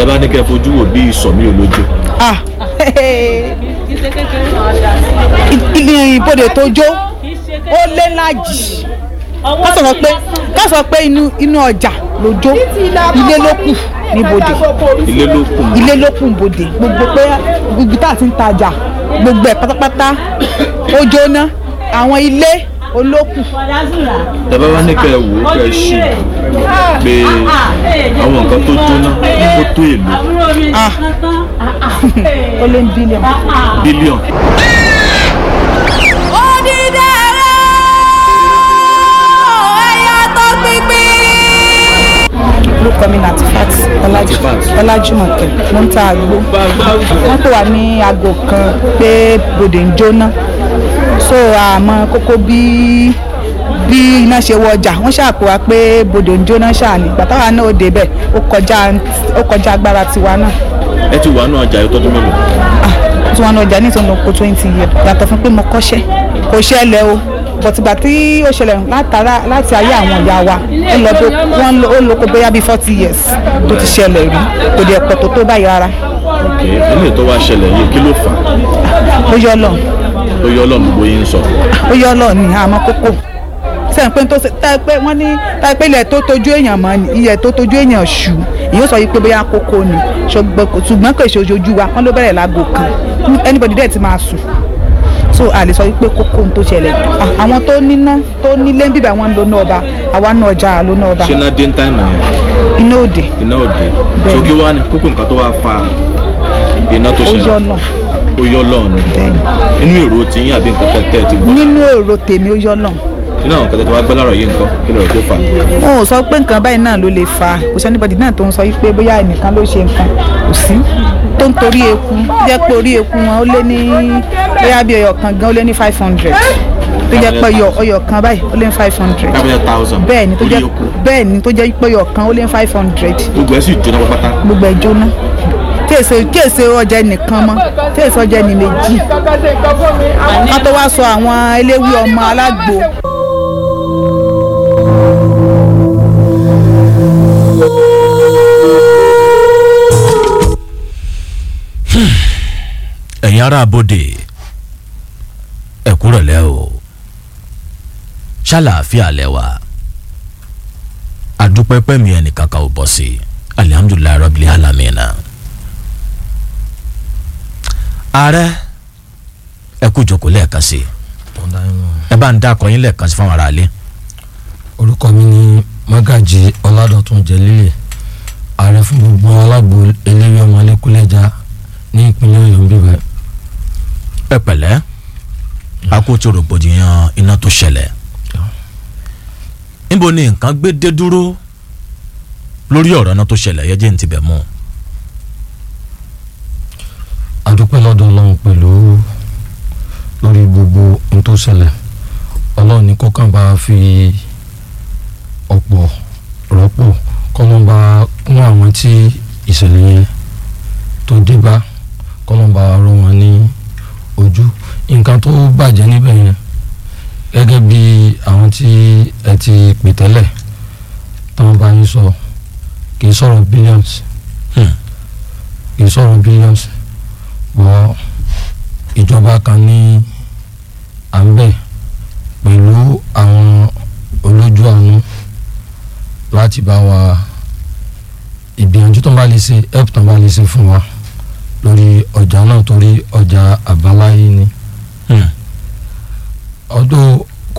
bá ní kẹ́ fojú wò bí ìsọ̀mí olójú ah ilé ìbodè tó jó ó lé lájì ká sọ̀rọ̀ pé ká sọ pé inú inú ọjà ló jó ilé ló kù níbodè ilé ló kù mọ́. ilé ló kù níbodè gbogbo pé gbogbo tá a ti ń tajà gbogbo ẹ̀ pátápátá ó jóná àwọn ilé olókù ẹ bá wá ní kẹ́ wò ó kẹ́ ṣì pé àwọn nǹkan tó jóná ó tó èlò ah ó lé ní bílíọ̀nù. bílíọ̀n orúkọ mi náà Tifat Latifat. Ọlájúmọ̀kẹ́ mo ń ta àgbo wọ́n pè wá ní aago kan pé bòdè ń jóná so àmọ́ kókó bí bí iná ṣe wọ ọjà wọ́n ṣàpò wá pé bòdè ń jóná ṣáà ní ìgbà táwa náà ó débẹ̀ ó kọjá ó kọjá agbára tiwa náà ẹ ti wà nù ọjà yìí tọ́jú mélòó ah tí wọ́n ní ọjà ní ìtọ́nà oko twenty years yàtọ̀ fún pé mo kọ́ṣẹ́ kò ṣẹlẹ̀ o bọ̀tìgbà tí ó ṣẹlẹ̀ látara láti ayé àwọn ìyá wa ó lọ tó wọ́n lọ- ó lóko bóyá bíi forty years tó ti ṣẹlẹ̀ rí kò dẹ̀ pọ̀ tó tó báyìí rárá ok eléyìí tó wá ṣẹlẹ̀ yìí kí ló fà á ó yọ lọ ó yọ ọlọ́run gbogbo yín sọ ó yọ lọ ní àmọ́ kókó sẹ́yìn pé tó ṣe tá pé wọ́n ní tá pé ilẹ̀ tó tójú èèyàn mọ́ ni ilẹ̀ tó tójú èèyàn ṣù èyí ó sọ yìí pé bóyá kókó ni ṣùgbọ́n kò- ṣùgbọ́n kò ṣe ojú wa wọ́n ló bẹ̀rẹ̀ láago kan anybody dẹ̀ ti máa sùn so a lè sọ wípé kókó ń tó ṣẹlẹ̀ Ah, àwọn tó níná tó nílé ń bíbẹ̀ wọ́n ń lo náà ọba àwa náà ọjà ló náà ọba ṣé náà dé ń táìmù yẹn iná òde iná òde Bẹ́ẹ̀ni. so kí wá ní kókó nǹkan tó wá fa iná tó ó yọ ṣẹlẹ̀ náà ó yọ ọlọ́run inú èrò tí yín àbí nǹkan tẹ́ ẹ ti gbọ́ nínú èrò tèmi ó yọ náà nínú àwọn nǹkan tẹ́ ẹ ti wá gbọ́ láàrọ̀ yìí nǹkan kí lóò tó fà á wọn ò sọ pé nǹkan báyìí náà ló lè fa kò sí anybody náà tó ń sọ wípé bóyá ẹnìkan ló ṣe nǹkan kò sí tó ń torí eku jẹ́ pé orí eku wọn ó lé ní bóyá bí ọyọ kan gan ó lé ní five hundred tó jẹ́ pé ọyọ ọyọ kan báyìí ó lé ní five hundred kábíyà thousand bẹ́ẹ̀ ni tó orí jẹ́ oko bẹ́ẹ̀ ni tó jẹ́ pé ọyọ kan ó lé ní five hundred gbogbo ẹ̀ sì jóná pátápátá gbogbo ẹ̀ jóná tí èsè tí èsè ọjà ẹnìkan mọ́ tí èsè ọjà ẹnì méjì wọ́n tó wá sọ àwọn eléwé ọmọ alágbo ẹ̀yin ará abodè ẹ kúrọ̀lẹ́ o ṣàlàáfíà lẹ́wà adúpẹ́pẹ́ mi ẹnìkan kan ò bọ̀ sí i alihamudulilayi rabili alamina ààrẹ ẹ kú jókòó lẹ́ẹ̀kan sí i ẹ bá ń dá akọyin lẹ́ẹ̀kan sí fáwọn aráalé orúkọ mi ni magaji ọládọ̀tún jẹlílẹ ààrẹ fún gbogbo alágbo eléwé ọmọlẹ́kúlẹ́já ní ìpínlẹ̀ ọ̀yọ́ ń bíbẹ̀. ẹ pẹ̀lẹ́ akótó rògbòdìyàn iná tó ṣẹlẹ̀ níbo ni nǹkan gbé dé dúró lórí ọ̀rọ̀ iná tó ṣẹlẹ̀ yẹ jẹ́ ní tibẹ̀ mú adúpẹ́ lọ́dọ̀ ọlọ́run pẹ̀lú lórí gbogbo ohun tó ṣẹlẹ̀ ọlọ́run ní kọ́kàn bá fi ọ̀pọ̀ rọ́pò kọ́lọ́n bá kún àwọn tí ìṣẹ̀lẹ̀ yẹn tó dé bá kọ́lọ́n bá rọ wọn ní ojú nǹkan tó bàjẹ́ níbẹ̀ yẹn gẹ́gẹ́ bí àwọn tí ẹ ti pè tẹ́lẹ̀ táwọn bá yín sọ kì í sọ̀rọ̀ billions Hmm. kì í sọ̀rọ̀ billions wọ ìjọba kan ní à ń bẹ̀ pẹ̀lú àwọn olójú àánú láti bá wa ìgbìyànjú tó ń bá lè ṣe help tó ń bá lè ṣe fún wa lórí ọjà náà torí ọjà àbáláyé ni Hmm. ọdún